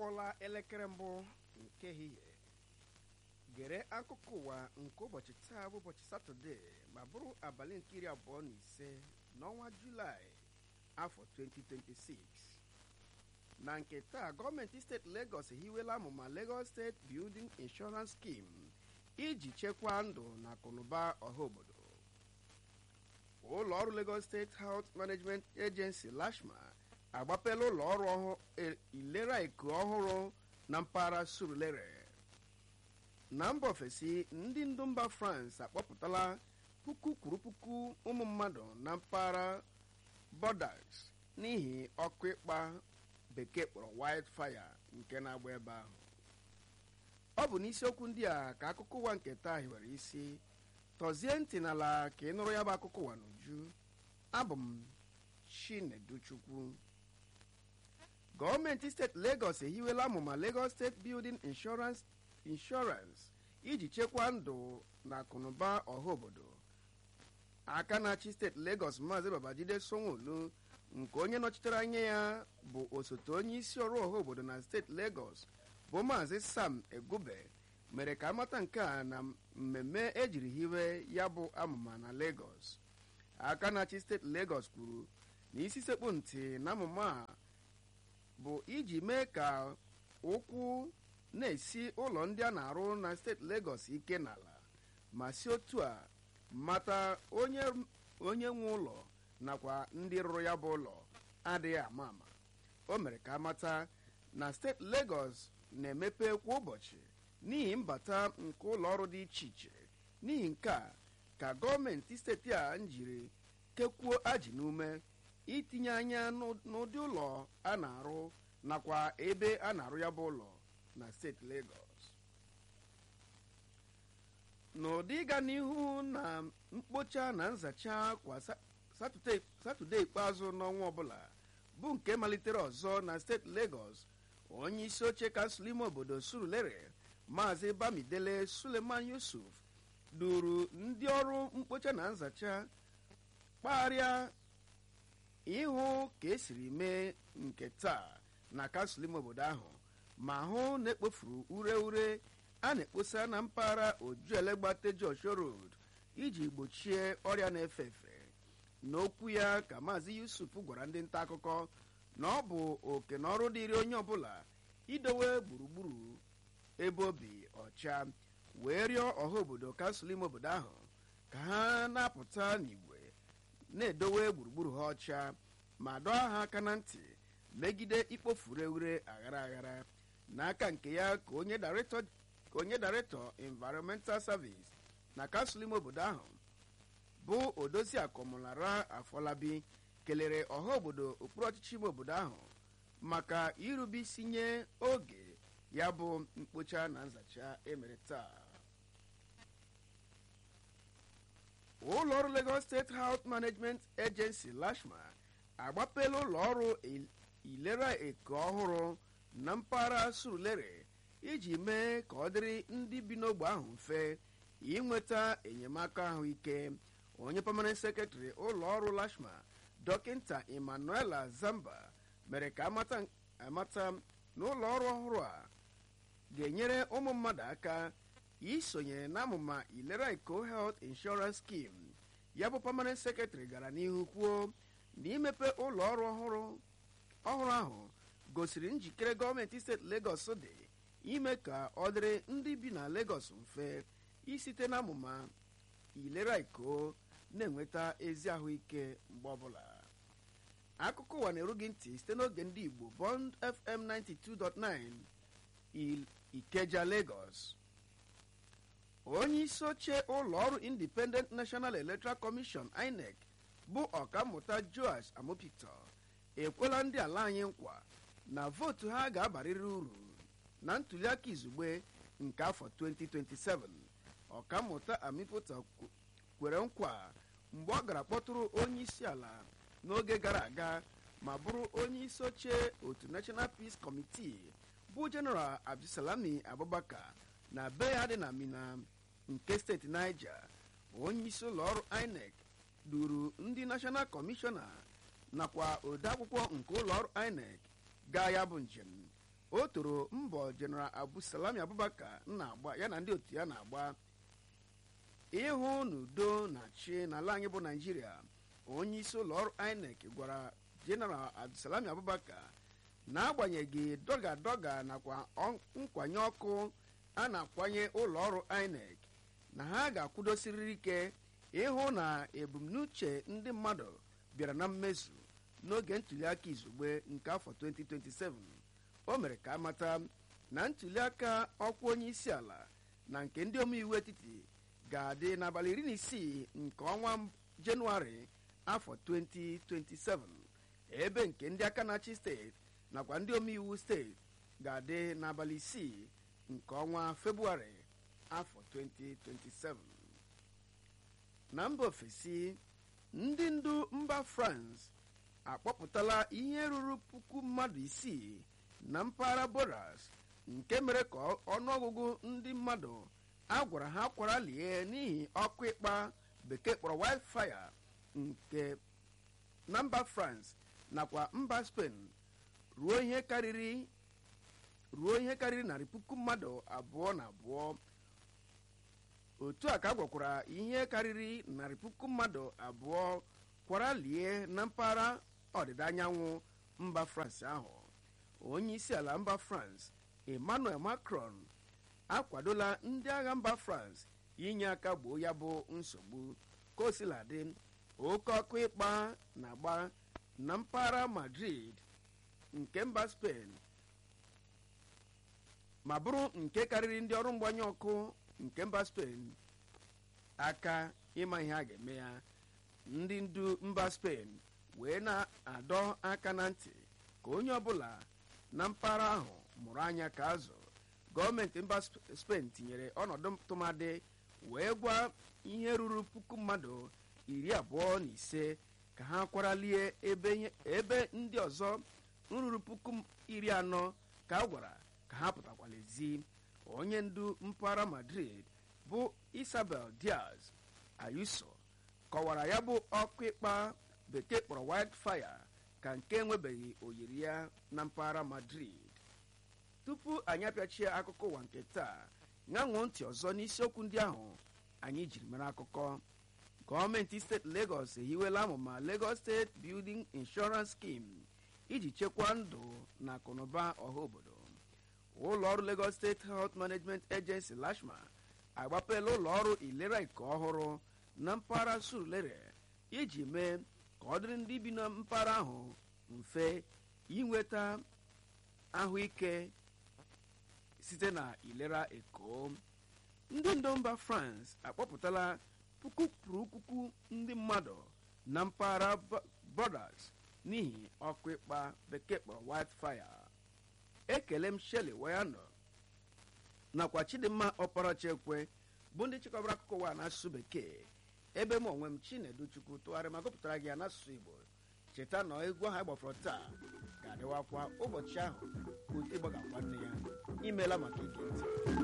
akụọla elekere mbụ nke ehihie gere akụkọ ụwa nke ụbọchị taa bụ ụbọchị satọde ma bụrụ abalị nke iri abụọ na ise n'ọnwa julaị afọ 2026 na nke taa gọọmenti steeti Lagos ehiwela amụma Lagos State Building Insurance Scheme iji chekwaa ndụ na akụnụba ọha obodo ụlọ ọrụ Lagos State Health Management Agency LASHMA agbapela ụlọ ọrụ ilera eko ọhụrụ na mpaghara Surulere na mba ofesi ndị ndu mba France akpọpụtala puku kwuru puku ụmụ mmadụ na mpaghara borders n'ihi ọkụ ịkpa bekee kpọrọ wildfire nke na-agba ebe ahụ ọ bụ n'isiokwu ndị a ka akụkọ ụwa nke taa hiwere isi tọzie ntị n'ala ka ị nụrụ ya bụ akụkọ ụwa n'uju abụ m Chineduchukwu gọọmenti steeti Lagos ehiwela amụma Lagos State Building Insurance Insurance iji chekwaa ndụ na akụnụba ọha obodo aka na-achị steeti Lagos Maazị Babajide Sanwo-Olu nke onye nọchitere anya ya bụ osote onye isi ọrụ ọha obodo na steeti Lagos bụ Maazị Sam Egube mere ka amata nke a na mmemme ejiri hiwe ya bụ amụma na Lagos aka na-achị steeti Lagos kwuru na isi sekpu ntị na amụma a bụ iji mee ka ụkwụ na-esi ụlọ ndị a na-arụ na steeti Lagos ike n'ala ma si otu a mata onye onye nwe ụlọ nakwa ndị rụrụ ya bụ ụlọ adịghị ama ama o mere ka amata na steeti Lagos na-emepe kwa ụbọchị n'ihi mbata nke ụlọ ọrụ dị iche iche n'ihi nke a ka gọọmenti steeti a njiri kekwuo ajị n'ume itinye anya n'ụdị ụlọ a na-arụ nakwa ebe a na-arụ ya bụ ụlọ na steeti Lagos n'ụdị ịga n'ihu na mkpocha na nzacha kwa satọde ikpeazụ n'ọnwa ọbụla bụ nke malitere ọzọ na steeti Lagos onye isi oche kansụl ime obodo Surulere maazị Bamidele Suleman Yusuf duru ndị ọrụ mkpocha na nzacha kpagharịa ịhụ ka esiri mee nke taa na kansụl ime obodo ahụ ma hụ na ekpofuru ure ure a na-ekposa na mpaghara ojuelegba Joshua Road iji gbochie ọrịa na-efe efe n'okwu ya ka maazị Yusuf gwara ndị nta akụkọ na ọ bụ oke na ọrụ dịrị onye ọbụla idowe gburugburu ebe obi ọcha wee rịọ ọha obodo kansụl ime obodo ahụ ka ha na-apụta n'igwe na-edowe gburugburu ha ọcha ma dọọ ha aka na ntị megide ikpofu ure aghara aghara n'aka nke ya ka onye daretọ environmental service na kansụl ime obodo ahụ bụ odozi akọmụlara afọlabi kelere ọha obodo okpuru ọchịchị ime obodo ahụ maka irube isi nye oge ya bụ mkpocha na nzacha emere taa ụlọ ọrụ Lagos State Health Management Agency LASHMA agbapela ụlọ ọrụ ilera eko ọhụrụ na mpaghara Surulere iji mee ka ọ dịrị ndị bi n'ogbe ahụ mfe inweta enyemaka ahụike onye permanent secretary ụlọ ọrụ LASHMA dọkịta Emmanuela Zamba mere ka amata na ụlọ ọrụ ọhụrụ a ga-enyere ụmụ mmadụ aka isonye na amụma ilera eko health insurance scheme ya bụ permanent secretary gara n'ihu kwuo na imepe ụlọ ọrụ ọhụrụ ọhụrụ ahụ gosiri njikere gọọmenti steeti Lagos dị ime ka ọ dịrị ndị bi na Lagos mfe isite na amụma ilera eko na-enweta ezi ahụike mgbe ọbụla akụkọ ụwa na-eru gị ntị site n'oge ndị Igbo Bond FM 92.9 Ikeja Lagos onye isi oche ụlọ ọrụ Independent National Electoral Commission INEC bụ ọkammụta Joash Amopito ekwela ndị ala anyị nkwa na vootu ha ga-abarịrị uru na ntuliaka izugbe nke afọ 2027 ọkammụta Amipụta kwere nkwa mgbe ọ gara kpọtụrụ onye isi ala n'oge gara aga ma bụrụ onye isi oche otu National Peace Committee bụ General Abdulsalami Abubakar na be ya dị na Mina nke steeti Niger onye isi ụlọ ọrụ INEC duru ndị National Commissioner nakwa odeakwụkwọ nke ụlọ ọrụ INEC gaa ya bụ njem o toro mbọ jeneral abu salami abubakar na-agba ya na ndị otu ya na-agba ịhụ n'udo na chi n'ala anyị bụ naijiria onye isi ụlọ ọrụ inec gwara jeneral abdulsalami abubakar n'agbanyeghị dọga dọga nakwa nkwanye ọkụ a na-akwanye ụlọ ọrụ inec na ha ga-akwụdosiriri ike ịhụ na ebumnuche ndị mmadụ bịara na mmezu n'oge ntuliaka izugbe nke afọ 2027 o mere ka amata na ntuliaka ọkwa onye isi ala na nke ndị omeiwu etiti ga-adị n'abalị iri na isii nke ọnwa jenụwarị afọ 2027 ebe nke ndị aka na-achị steeti nakwa ndị omeiwu steeti ga-adị n'abalị isii nke ọnwa febụwarị afọ 2027 na mba ofesi ndị ndu mba france akpọpụtala ihe ruru puku mmadụ isii na mpaghara boras nke mere ka ọnụọgụgụ ndị mmadụ a gwara ha kwara lie n'ihi ọkụ ịkpa bekee kpọrọ wildfire nke na mba france nakwa mba spain ruo ihe karịrị ruo ihe karịrị narị puku mmadụ abụọ na abụọ otu a ka a gwakwara ihe karịrị narị puku mmadụ abụọ kwara lie na mpaghara ọdịda anyanwụ mba france ahụ onye isi ala mba france emmanuel macron akwadola ndị agha mba france inye aka gboo ya bụ nsogbu ka o sila dị oke ọkụ ịkpa na-agba na mpaghara madrid nke mba spain ma bụrụ nke karịrị ndị ọrụ mgbanye ọkụ nke mba spain aka ịma ihe a ga-eme ya ndị ndu mba spain wee na-adọ aka na ntị ka onye ọbụla na mpaghara ahụ mụrụ anya ka azụ gọọmenti mba spain tinyere ọnọdụ tụmadị wee gwa ihe ruru puku mmadụ iri abụọ na ise ka ha kwaralie ebe ndị ọzọ nruru puku iri anọ ka a gwara ka ha pụtakwala ezi onye ndu mpaghara madrid bụ isabel diaz ayuso kọwara ya bụ ọkụ ịkpa bekee kpọrọ wildfire ka nke enwebeghị oyiri ya na mpaghara madrid tupu anyị apịachie akụkọ ụwa nke taa ṅaṅụọ ntị ọzọ n'isiokwu ndị ahụ anyị jiri mere akụkọ gọọmenti steeti legọs ehiwela amụma legọs steeti building insurance scheme iji chekwaa ndụ na akụnụba ọha obodo ụlọ ọrụ lagos steeti health management agency lashma agbapela ụlọ ọrụ ilera ike ọhụrụ na mpaghara surulere iji mee ka ọ dịrị ndị bi na mpaghara ahụ mfe inweta ahụike site na ilera eko ndị ndu mba france akpọpụtala puku kwuru puku ndị mmadụ na mpaghara borders n'ihi ọkụ ịkpa bekee kpọrọ wildfire ekele m shelley wayano nakwa chidimma ọparachekwe bụ ndị chịkọbara akụkọ ụwa n'asụsụ bekee ebe m onwe m chinedu chukwu tụgharị ma gụpụtara gị ya n'asụsụ igbo cheta na egwu ahụ gbafọrọ taa ga-adịwakwa ụbọchị ahụ ka otu ịgbagakwa nne ya imeela maka ige ntị